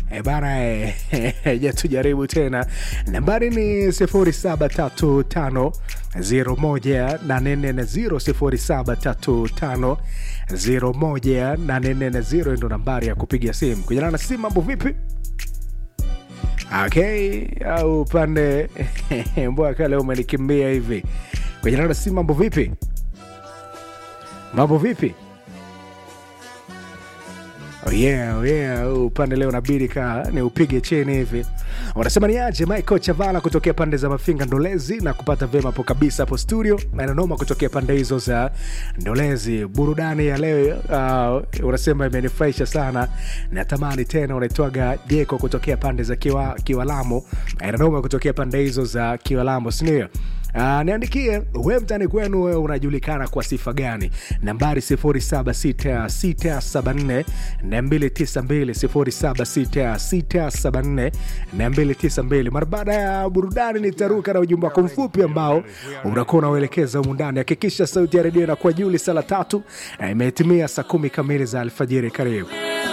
E bana e, ja tujaribu tena. Nambari ni 0735 01840 0735 ndo nambari ya kupiga simu. Kujana na simu, mambo vipi? Okay, au upande mbwa leo umenikimbia hivi. Kujana na simu, mambo vipi? Mambo vipi? Oh yeah, oh yeah. Upande leo nabidi ka ni upige cheni hivi. Wanasema ni aje Michael Chavala kutokea pande za Mafinga Ndolezi na kupata vema hapo kabisa hapo studio na inanoma kutokea pande hizo za Ndolezi. Burudani ya leo uh, unasema imenifurahisha sana. Natamani tena unaitwaga Jeko kutokea pande za Kiwa, Kiwalamo. Inanoma kutokea pande hizo za Kiwalamo, si ndio? Uh, niandikie we mtani kwenu wewe unajulikana kwa sifa gani? Nambari 076674 292 076674 mara baada ya burudani nitaruka na ujumbe wako mfupi ambao unakuwa unauelekeza humu ndani. Hakikisha sauti ya redio inakuwa juu. Saa la tatu imetimia saa kumi kamili za alfajiri. Karibu.